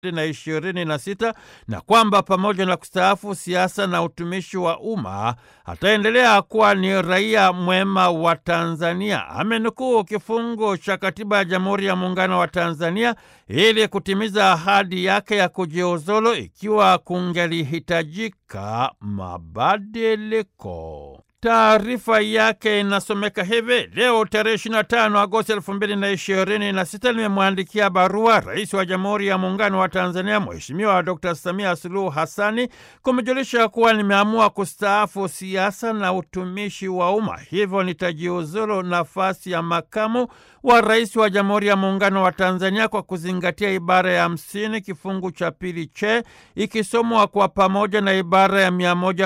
na ishirini na sita na kwamba pamoja na kustaafu siasa na utumishi wa umma ataendelea kuwa ni raia mwema wa Tanzania. Amenukuu kifungu cha katiba ya Jamhuri ya Muungano wa Tanzania ili kutimiza ahadi yake ya kujiuzulu ikiwa kungelihitajika mabadiliko. Taarifa yake inasomeka hivi: leo tarehe 25 Agosti 2026 nimemwandikia barua Rais wa Jamhuri ya Muungano wa Tanzania Mheshimiwa Dr. Samia Suluhu Hassani kumjulisha kuwa nimeamua kustaafu siasa na utumishi wa umma, hivyo nitajiuzulu nafasi ya makamu wa rais wa Jamhuri ya Muungano wa Tanzania kwa kuzingatia ibara ya hamsini kifungu cha pili che ikisomwa kwa pamoja na ibara ya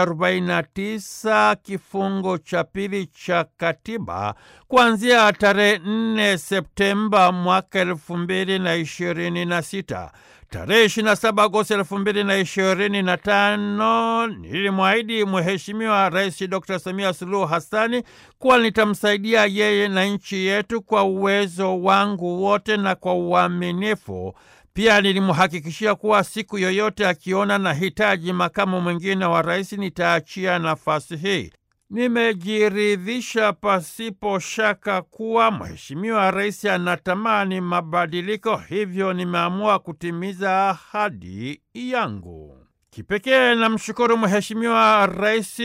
149 kifungu cha pili cha katiba kuanzia tarehe 4 Septemba mwaka elfu mbili na ishirini na sita. Tarehe 27 Agosti elfu mbili na ishirini na tano nilimwahidi Mheshimiwa Rais Dr. Samia Suluhu Hassani kuwa nitamsaidia yeye na nchi yetu kwa uwezo wangu wote na kwa uaminifu. Pia nilimhakikishia kuwa siku yoyote akiona na hitaji makamu mwingine wa rais nitaachia nafasi hii. Nimejiridhisha pasipo shaka kuwa Mheshimiwa Rais anatamani mabadiliko, hivyo nimeamua kutimiza ahadi yangu. Kipekee namshukuru Mheshimiwa Rais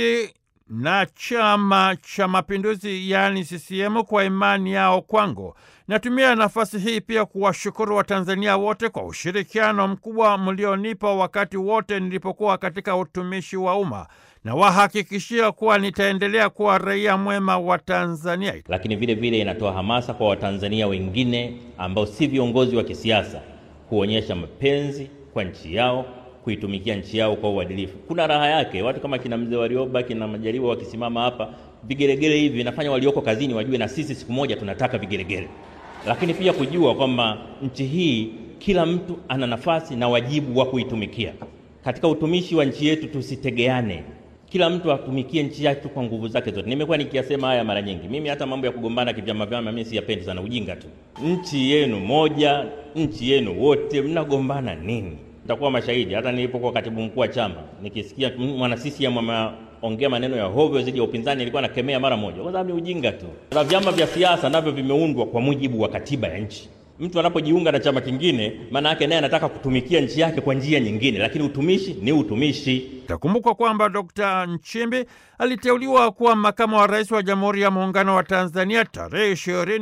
na Chama cha Mapinduzi yaani CCM kwa imani yao kwangu. Natumia nafasi hii pia kuwashukuru Watanzania wote kwa ushirikiano mkubwa mlionipa wakati wote nilipokuwa katika utumishi wa umma na wahakikishia kuwa nitaendelea kuwa raia mwema wa Tanzania. Lakini vile vile inatoa hamasa kwa Watanzania wengine ambao si viongozi wa kisiasa kuonyesha mapenzi kwa nchi yao, kuitumikia nchi yao kwa uadilifu. Kuna raha yake, watu kama kina mzee Warioba, kina Majaliwa wakisimama hapa, vigelegele hivi vinafanya walioko kazini wajue na sisi siku moja tunataka vigelegele. Lakini pia kujua kwamba nchi hii kila mtu ana nafasi na wajibu wa kuitumikia. Katika utumishi wa nchi yetu tusitegeane, kila mtu atumikie nchi yake kwa nguvu zake zote. Nimekuwa nikiyasema haya mara nyingi. Mimi hata mambo ya kugombana kivyama vyama mimi siyapendi sana, ujinga tu. Nchi yenu moja, nchi yenu wote, mnagombana nini? Nitakuwa mashahidi. Hata nilipokuwa katibu mkuu wa chama, nikisikia mwana CCM ameongea maneno ya hovyo zidi ya upinzani, nilikuwa nakemea mara moja, kwa sababu ni ujinga tu. Na vyama vya siasa navyo vimeundwa kwa mujibu wa katiba ya nchi. Mtu anapojiunga na chama kingine, maana yake naye anataka kutumikia nchi yake kwa njia nyingine, lakini utumishi ni utumishi. Itakumbukwa kwamba Dr. Nchimbi aliteuliwa kuwa makamu wa rais wa Jamhuri ya Muungano wa Tanzania tarehe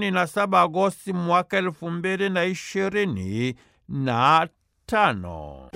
27 Agosti mwaka elfu mbili na ishirini na tano.